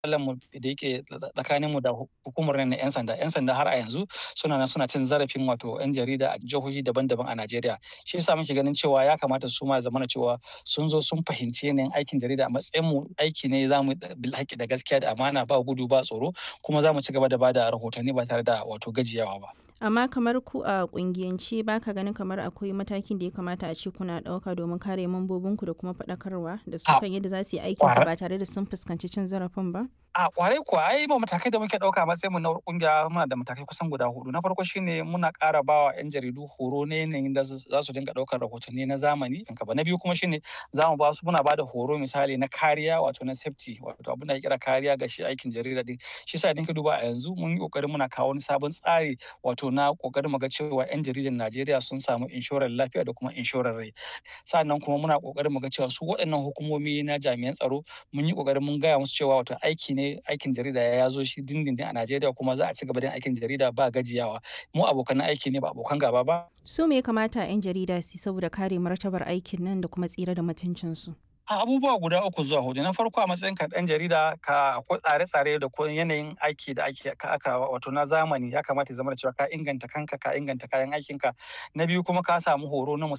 mu da yake tsakaninmu da hukumar na 'yan sanda. 'Yan sanda har a yanzu suna nan suna cin zarafin wato 'yan jarida a jihohi daban-daban a Najeriya. Shi yasa muke ganin cewa ya kamata su ma ya zamana cewa sun zo sun fahimci yanayin aikin jarida a matsayin mu aiki ne za mu bil haƙƙi da gaskiya da amana ba gudu ba tsoro kuma za mu ci gaba da ba da rahotanni ba tare da wato gajiyawa ba. Amma kamar ku a ƙungiyance ba ka ganin kamar akwai matakin da ya kamata a ce kuna ɗauka domin kare mambobinku da kuma faɗakarwa da su kan yadda za su yi aikinsu ba tare da sun fuskanci cin zarafin ba? A ƙwarai kuwa ai ma matakai da muke ɗauka a matsayin mu na ƙungiya muna da matakai kusan guda huɗu. Na farko shine muna ƙara ba wa 'yan jaridu horo na yanayin da za su dinga ɗaukar rahotanni na zamani. Na biyu kuma shine za mu ba su muna ba da horo misali na kariya wato na safety wato abin da ake kira kariya ga shi aikin jarida ɗin. Shi yasa idan ka duba a yanzu mun yi ƙoƙarin muna kawo wani sabon tsari wato na ƙoƙarin mu ga cewa 'yan jaridan Najeriya sun samu inshorar lafiya da kuma inshorar rai. Sa'annan kuma muna ƙoƙarin mu ga cewa su waɗannan hukumomi na jami'an tsaro mun yi ƙoƙarin mun gaya musu cewa wato aiki ne aikin jarida ya zo shi dindindin a Najeriya kuma za a ci gaba da aikin jarida ba gajiyawa. Mu abokan aiki ne ba abokan gaba ba. Su me ya kamata 'yan jarida su yi saboda kare martabar aikin nan da kuma tsira da mutuncinsu? abubuwa guda uku zuwa hudu na farko a matsayin ka dan jarida ka akwai tsare-tsare da kuma yanayin aiki da ake ka aka wato na zamani ya kamata ya zama da cewa ka inganta kanka ka inganta kayan aikinka na biyu kuma ka samu horo na